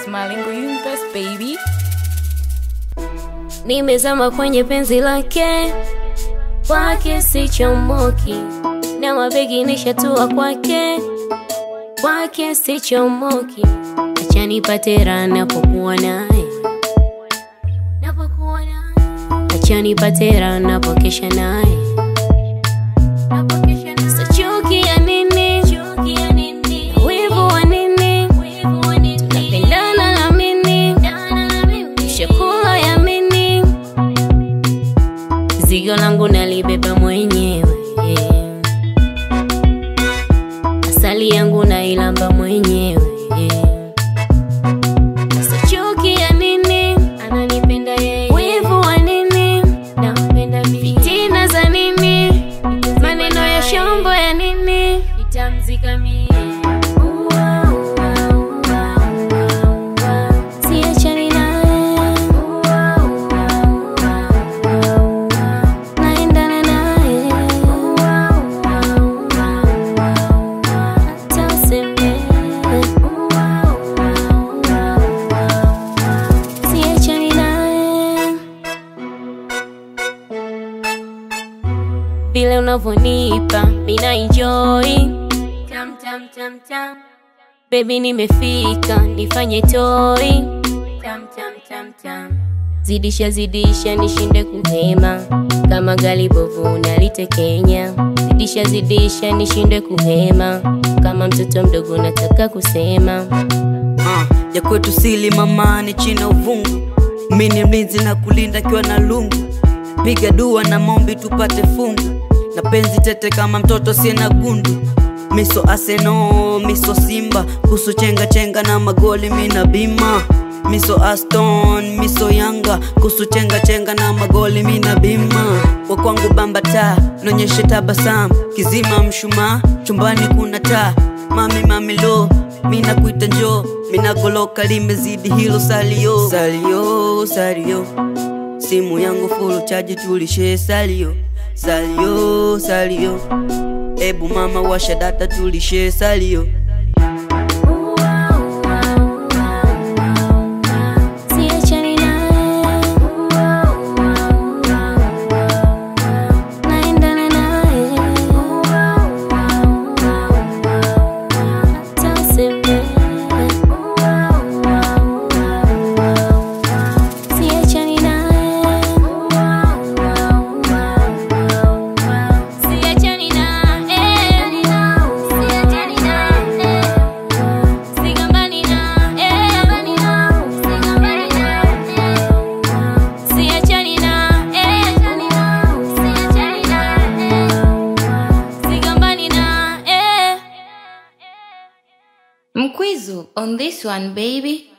is Malengo Universe baby. Nimezama kwenye penzi lake, kwake sichomoki, na mabegi nishatua kwake, kwake sichomoki. Acha nipate raha napokuwa naye, napokuwa naye. Acha nipate raha napokesha naye, napokesha naye. Sa chuki ya nini? Chuki ya nini? Wivu wa nini? Wivu wa nini? Tunapendana na mimi, chakula ya mimi zigo langu nalibeba mwenyewe, asali yangu nailamba mwenyewe. Sasa chuki ya nini? Ananipenda yeye. Wivu wa nini? Nampenda mimi. Fitina za nini? Maneno ya shombo ya nini? Nitamzika mimi. Siachani naye. Naendana naye. Hata useme. Siachani naye. Vile unavyonipa mina enjoy tam tam tam tam Baby nimefika nifanye toi tam tam tam tam Zidisha zidisha nishinde kuhema kama gali bovu nalitekenya Zidisha zidisha nishinde kuhema kama mtoto mdogo nataka kusema Ah, ya kwetu sili mamani china uvungu mini mlinzi na kulinda kiwa na lungu piga dua na mombi tupate fungu na penzi tete kama mtoto siena gundu miso aseno miso simba kusu chenga chenga na magoli mina bima miso aston miso yanga kusu chenga chenga na magoli mina bima wa kwangu bambata nonyeshe tabasamu kizima mshumaa chumbani kuna taa mami mami lo mina kuita njo mina goloka limezidi hilo salio salio salio simu yangu full chaji tulishe salio salio salio ebu mama washa data tulishe salio Siachani naye. Naendana naye. Hata useme. Siachani naye. Siachani naye. Siachani naye. Sigambani naye. Sigambani naye. Siachani naye. Siachani naye. Sigambani naye. Mkwizu on this one baby.